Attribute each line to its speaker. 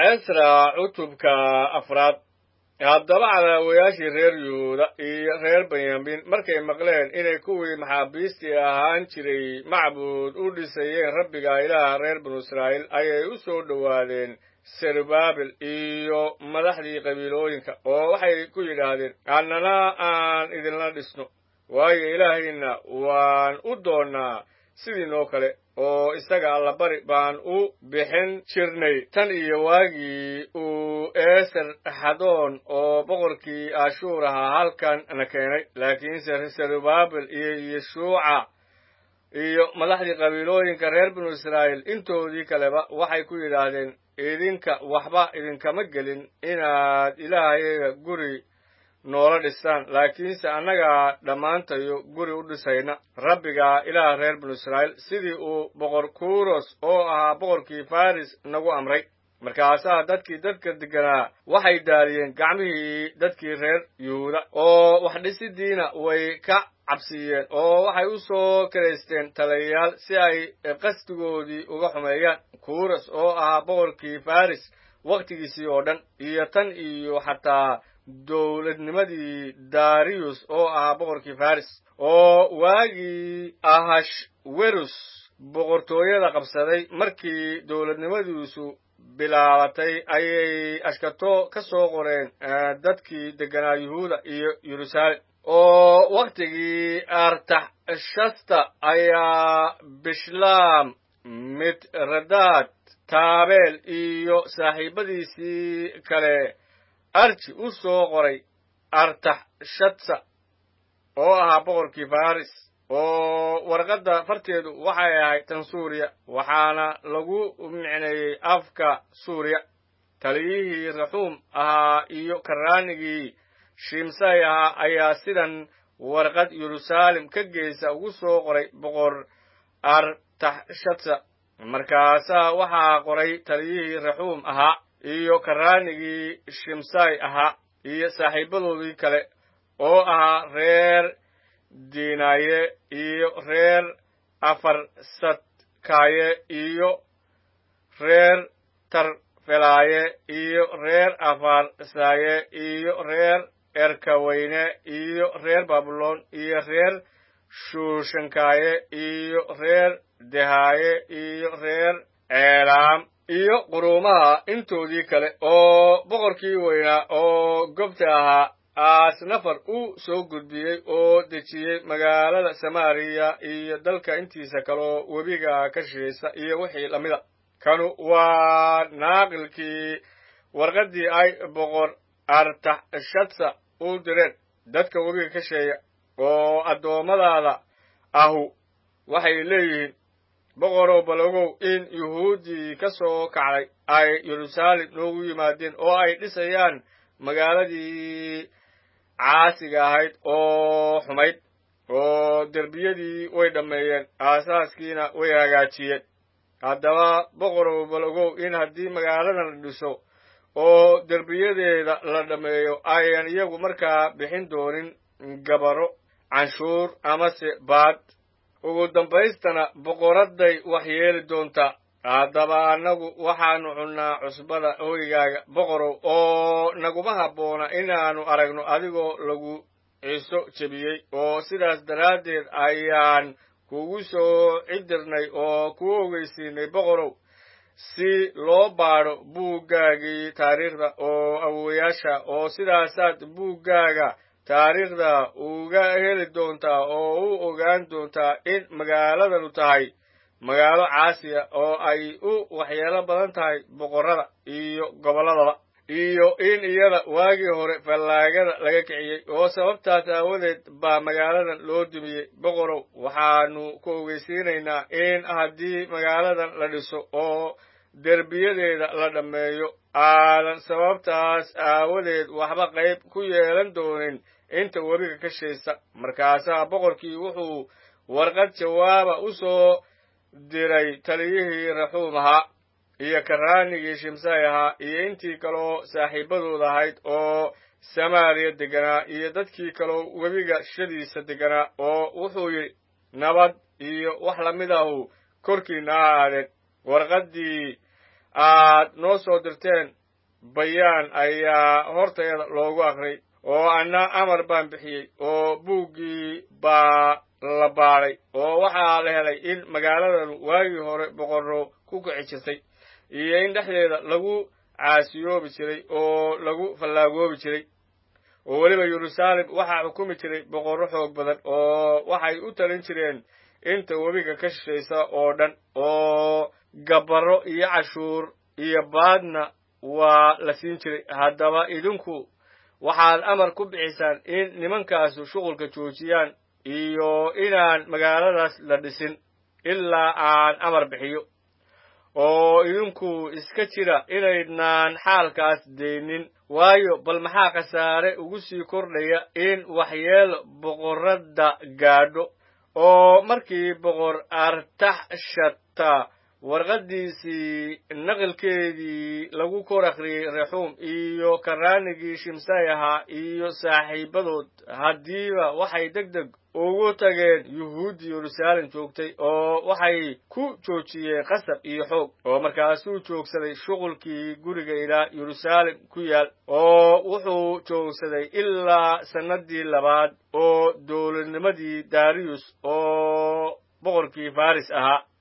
Speaker 1: esra cutubka afraad haddaba cadaawayaashii reer yuhuuda iyo reer benyamin markay maqleen inay kuwii maxaabiistii ahaan jiray macbuud u dhisayeen rabbiga ilaaha reer binu israa'iil ayay u soo dhowaadeen serubaabil iyo madaxdii qabiilooyinka oo waxay ku yidhaahdeen annana aan idinla dhisno waayo ilaahayna waan u doonnaa sidiinoo kale oo isaga allabari baan u bixin jirnay tan iyo waagii uu eeser xadoon oo boqorkii ashuur ahaa halkan na keenay laakiinse serubaabil iyo yeshuuca iyo madaxdii qabiilooyinka reer binu israa'iil intoodii kaleba waxay ku yidhaahdeen idinka waxba idinkama gelin inaad ilaahayaga guri noola dhistaan laakiinse annagaa dhammaantayo guri u dhisayna rabbiga ilaaha reer binu israa'iil sidii uu boqor kuros oo ahaa boqorkii faris nagu amray markaasaa dadkii dadka degganaa waxay daaliyeen gacmihii dadkii reer yuhuuda oo wax dhisidiina way ka cabsiiyeen oo waxay u soo karaysteen talayayaal si ay qasdigoodii uga xumeeyaan kuros oo ahaa boqorkii faris wakhtigiisii oo dhan iyo tan iyo xataa dowladnimadii dariyus oo ahaa boqorkii faris oo waagii ahashwerus boqortooyada qabsaday markii dowladnimadiisu bilaabatay ayay ashkato ka soo qoreen dadkii degganaa yuhuuda iyo yeruusaalem oo wakhtigii artaxshasta ayaa bishlam mitradaad taabeel iyo saaxiibadiisii kale arji u soo qoray artaxshatsa oo ahaa boqorkii faris oo warqadda farteedu waxay ahayd tan suuriya waxaana lagu micneeyey afka suuriya taliyihii raxuum ahaa iyo karaanigii shimsay ahaa ayaa sidan warqad yeruusaalem ka geysa ugu soo qoray boqor artaxshatsa markaasaa waxaa qoray taliyihii raxuum ahaa iyo karaanigii shimsay ahaa iyo saaxiibadoodii kale oo ahaa reer diinaaye iyo reer afarsadkaaye iyo reer tarfelaaye iyo reer afarsaaye iyo reer erkaweyne iyo reer babilon iyo reer shuushankaaye iyo reer dehaaye iyo reer ceelaam iyo quruumaha intoodii kale oo boqorkii weynaa oo gobta ahaa aasnafar u soo gudbiyey oo dejiyey magaalada samaariya iyo dalka intiisa kaloo webiga ka shishaysa iyo wixii lamida kanu waa naaqilkii warqaddii ay boqor artaxshatsa u direen dadka webiga ka sheeya oo addoommadaada ahu waxay leeyihiin boqorow balogow in yuhuuddii ka soo kacday ay yeruusaalem noogu yimaadeen oo ay dhisayaan magaaladii caasiga ahayd oo xumayd oo derbiyadii way dhammeeyeen aasaaskiina way hagaajiyeen haddaba boqorow balogow in haddii magaaladan la dhiso oo derbiyadeeda la dhammeeyo ayan iyagu markaa bixin doonin gabaro canshuur amase baad ugu dambaystana boqoradday wax yeeli doontaa haddaba annagu waxaannu cunnaa cusbada hoygaaga boqorow oo naguma habboona inaannu aragno adigoo lagu ciso jebiyey oo sidaas daraaddeed ayaan kugu soo cidirnay oo kuu ogeysiinay boqorow si loo baadho buuggaagii taariikhda oo awowayaasha oo sidaasaad buuggaaga taariikhda uga heli doontaa oo u ogaan doontaa in magaaladanu tahay magaalo caasiya oo ay u waxyeelo badan tahay boqorrada iyo gobolladaba iyo in iyada waagii hore fallaagada laga kiciyey oo sababtaas aawadeed baa magaaladan loo dumiyey boqorow waxaannu ku ogeysiinaynaa in haddii magaaladan la dhiso oo derbiyadeeda la dhammeeyo aadan sababtaas aawadeed waxba qayb ku yeelan doonin inta webiga ka shaysa markaasaa boqorkii wuxuu warqad jawaaba u soo diray taliyihii raxuum ahaa iyo karaanigii shimsay ahaa iyo intii kaloo saaxiibadooda ahayd oo samaariya degganaa iyo dadkii kaloo webiga shadiisa degganaa oo wuxuu yidhi nabad iyo wax lamid ahu korkiinna ha aadeen warqaddii aad noo soo dirteen bayaan ayaa horteeda loogu aqriyay oo anna amar baan bixiyey oo buuggii baa la baadhay oo waxaa la helay in magaaladanu waagii hore boqorro ku kici jirtay iyo in dhexdeeda lagu caasiyoobi jiray oo lagu fallaagoobi jiray oo weliba yeruusaalem waxaa xukumi jiray boqorro xoog badan oo waxay u talin jireen inta webiga ka shishaysa oo dhan oo gabarro iyo cashuur iyo baadna waa la siin jiray haddaba idinku waxaad amar ku bixisaan in nimankaasu shuqulka joojiyaan iyo inaan magaaladaas la dhisin ilaa aan amar bixiyo oo idinku iska jira inaydnaan xaalkaas daynin waayo bal maxaa khasaare ugu sii kordhaya in waxyeelo boqorradda gaadho oo markii boqor artaxshata warqaddiisii naqilkeedii lagu kor akhriyey rexuum iyo karaanigii shimsay ahaa iyo saaxiibadood haddiiba waxay deg deg ugu tageen yuhuuddi yeruusaalem joogtay oo waxay ku joojiyeen qasab iyo xoog oo markaasuu joogsaday shuqulkii guriga ilaa yeruusaalem ku yaal oo wuxuu joogsaday ilaa sannaddii labaad oo dowladnimadii dariyus oo boqorkii faris ahaa